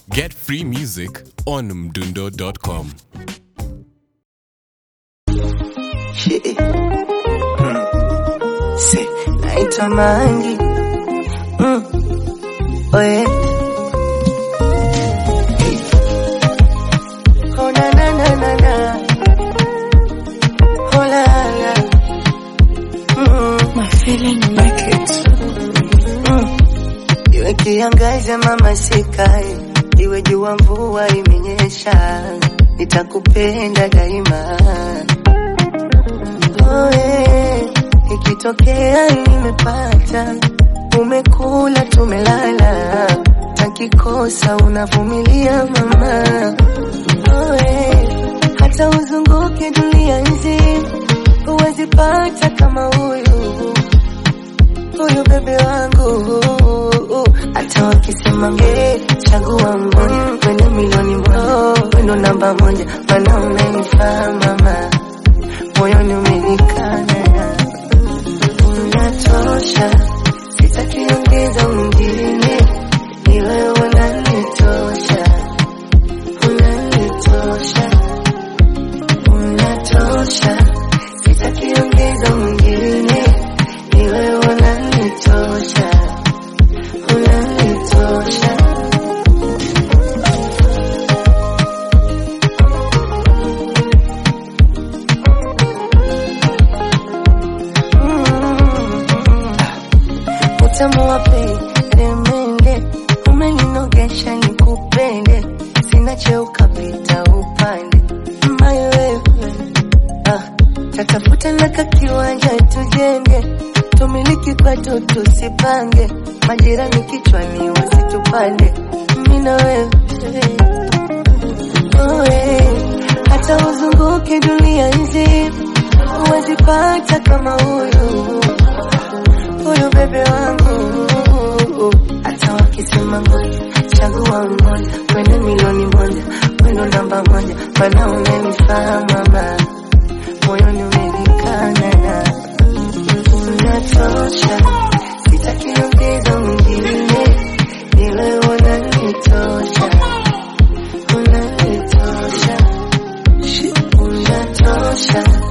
Get free music on mdundo.com. Shit. Si, naitwa Mangi. Mm. Oye. Oh, na, na, na, na, na. Oh, la, la. Mm. My feeling make it. Mm. Iwe kiangaze mama sikae, iwe jua mvua imenyesha, nitakupenda daima. Oe, ikitokea nimepata, umekula tumelala, takikosa unavumilia mama. Oe, hata uzunguke dunia nzima, huwezi pata kama huyu huyu bebe wangu hata wakisema nge chagua mmoja wendo milioni moja wendo namba moja mana unanifaa mama moyoni umenikana unatosha sitakiongeza mwingine ni wewe unanitosha unanitosha unatosha sitakiongeza mwingine ni wewe unanitosha unanitosha utamu wa peremende umeninogesha nikupende sina cheo kapita upande mbaye wewe ah, tatafuta naka kiwanja tujenge tumiliki pato tusipange majirani kichwani wasitupande mina wewe Oe, hata uzunguke dunia nzima huwezi pata kama huyu huyu bebe wangu hata wakisema ngoja chagua mmoja wende milioni moja wendo namba moja mana unanifaa mama moyoni umenikana unatosha sitakiongeza mwingine ni wewe unanitosha unanitosha unatosha